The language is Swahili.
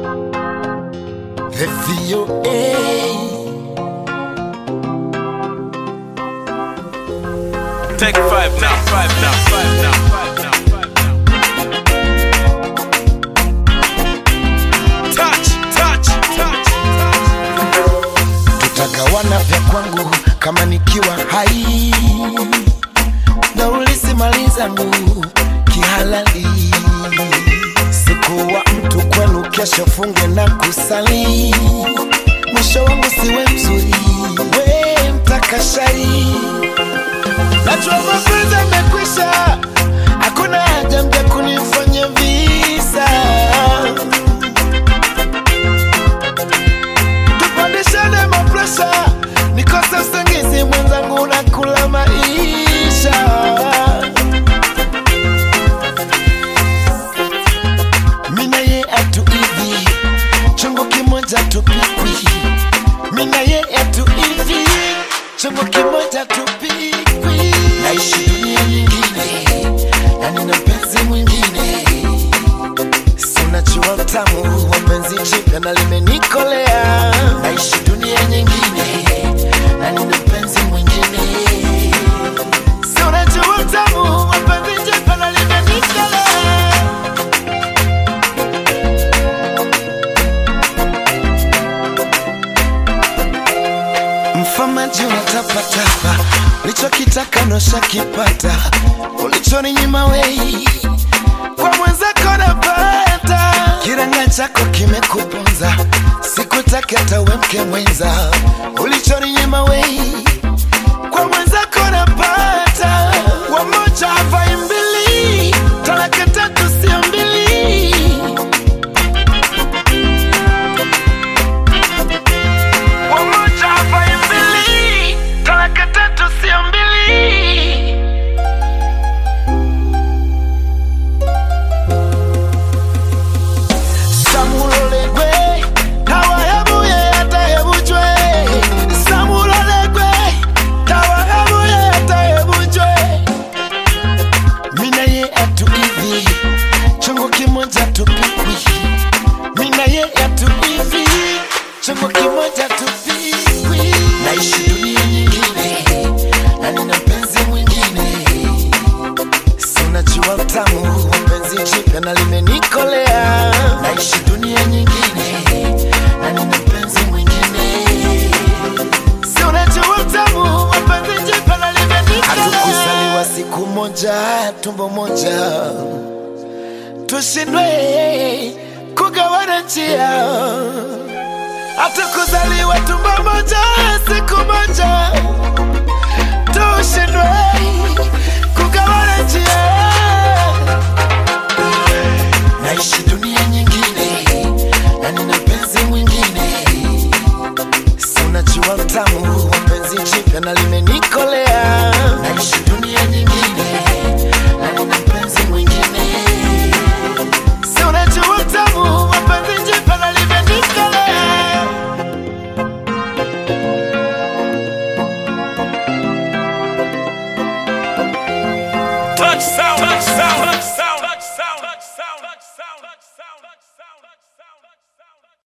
The VOA. Take five now, five now, five now, five now, five now. Touch, touch, touch, touch. Tutagawana vya kwangu kama nikiwa hai na ulisimali zangu kihalali. Sikuwa mtu kwenu, kesho funge na kusali. Mwisho wangu siwe mzuri, we mtakashari. Najua mapenzi yamekwisha, hakuna haja mja kunifanya visa. tupandishane mapresha, nikose usingizi mwenzangu na kula maisha. Mina ye atu hivi, chungu kimoja tupikwi. Mina ye atu hivi, chungu kimoja tupikwi. Naishi dunia nyingine na nina mpenzi mwingine sinachua utamu wa penzi jipya na limenikolea. Naishi dunia nyingine na nina mpenzi mwingine, si unajua utamu wa penzi jipya na limenikolea. Mfamaji unatapatapa, ulichokitaka noshakipata, ulichoninyima wei kwa mwenzako napata. Kiranga chako kimekuponza, sikutaki hata uwe mke mwenza, ulichoninyima wei kwa mwenzako napata. Wamoja havai mbili, talaka tatu sio mbili. Wamoja havai mbili, talaka tatu sio mbili. samulolegwe tawahebuye atahebujwe samulolegwe tawahebuye atahebujwe mina ye atu hivi chungu kimoja tupikwi mina ye atu hivi chungu kimoja tupikwi naishi dunia nyingine na nina mpenzi mwingine sinajua utamu wa penzi jipya na limenikolea. Naishi dunia nyingine na nina mpenzi mwingine, si unajua utamu wa penzi jipya na limenikolea. Hatukuzaliwa siku moja, tumbo moja, tushindwe kugawana njia. Hatukuzaliwa tumbo moja, siku moja, tushindwe